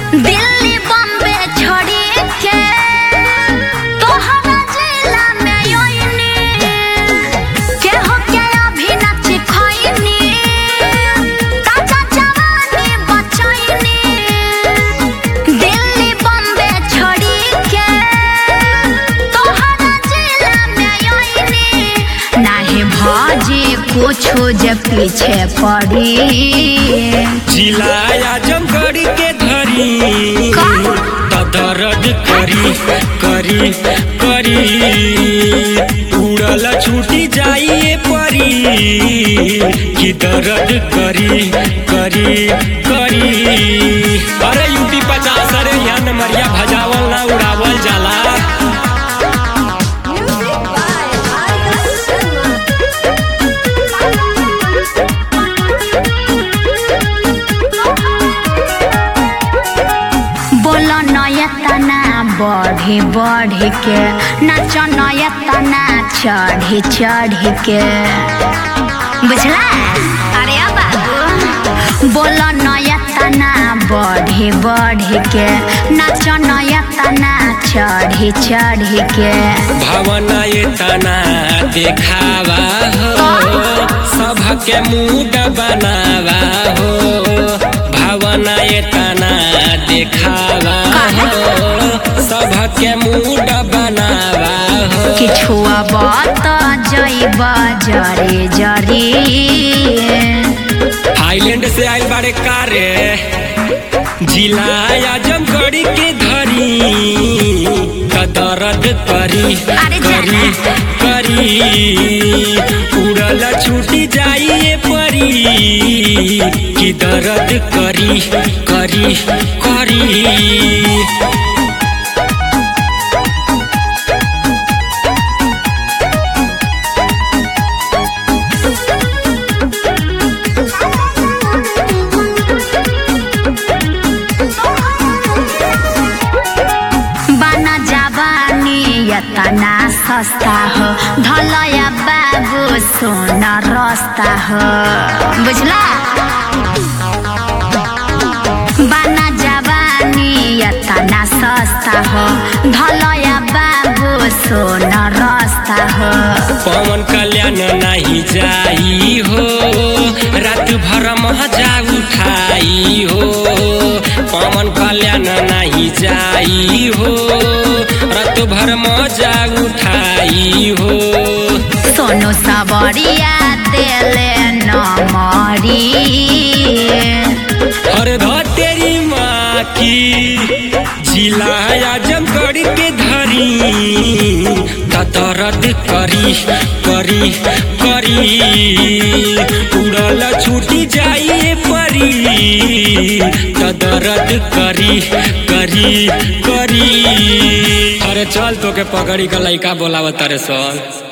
दिल्ली बम्बे छोड़ी के तोहरा जिला में योइनी केहू के अभी नच खइनी काचा जवानी बचैनी दिल्ली बम्बे छोड़ी के तोहरा जिला में योइनी नाही भजी कुछो जे पीछे पड़ी जिला आजमगढ़ के धरी का? त दर्द करी करी करी उड़ल छूटी जाइए परी कि दर्द करी करी करी अरे यूपी पचास अरे यहाँ नमरिया भजावल ना उड़ावल जाला बोलो नयतना बढ़ी बढ़ी के नाच नयतना चढ़ी चढ़ी के बुझला अरे अब बाबू बोलो नयतना बढ़ी बढ़ी के नाच नयतना चढ़ी चढ़ी के भावना ये तना देखावा हो सबके मूड बनावा हो भावना ये तना देखावा हो सबके मूड बनावा हो किछुआ बात जैब जरे जरी थाईलैंड से आइल बारे कारे जिला आजमगढ़ के धरी त दर्द करी अरे जा करी करी उड़ल छूटी जाइए परी कि दर्द करी करी करी बना जवानी यतना सस्ता हो धलया बाबू सोना रस्ता हो बुझला बना जवानी यतना सस्ता हो धलया बाबू सोना रस्ता हो पवन कल्याण नहीं जाई हो रात भर मजा उठाई हो पवन कल्याण नहीं जाई हो रात भर मजा उठाई हो सोनो सबरिया देले नमरी और तेरी माँ की जिला आजमगढ़ के धरी त दर्द करी करी करी उड़ल छूटी जाइए परी त दर्द करी करी करी अरे चल तो के पकड़ी का लइका बोलावत तारे सन